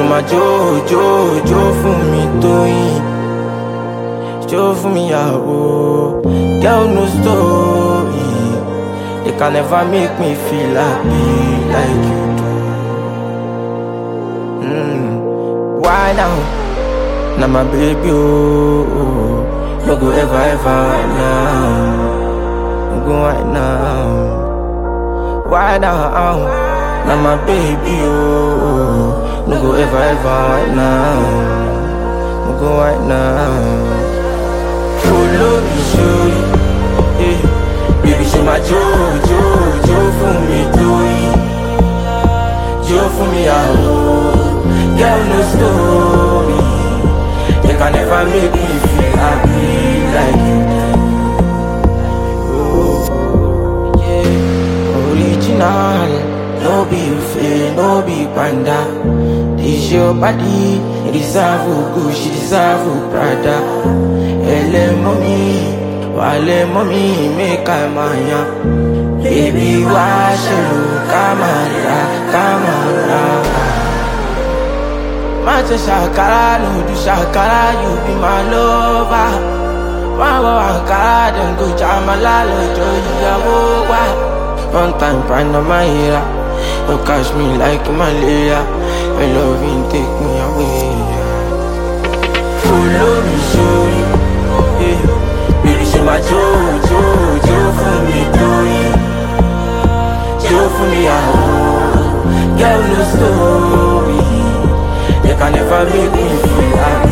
máa jó jó jó fún mi tóyìn jó fún mi yàwó girl no story they can never make me feel happy like you do. Mm. Why now? Now my baby oh, oh. no go ever ever right now, no go right now. Why now? Now my baby oh, no go ever ever right now, no go right now. Follow me, show you, eh? Baby, she my jo jo jo for me, doing, jo for me, ah. Girl, no story. They can never make me feel happy like you do. Oh, yeah. Original, no be fake, no be panda. This your body, it deserve Gucci, deserve Prada. Ele mommy, wale mommy, make I maya. Baby, wash you, camera, camera. Macho shakara, no do shakara, you be my lover. Wawa ankara, then go jamala, lojo yawowa. One time, find on my ear. You catch me like malaria. Your loving take me away. Follow me, show you. Yeah. Baby, she my jo, jo, jo for me, doing. Jo for me, ah. Girl, no story. They can never make me feel happy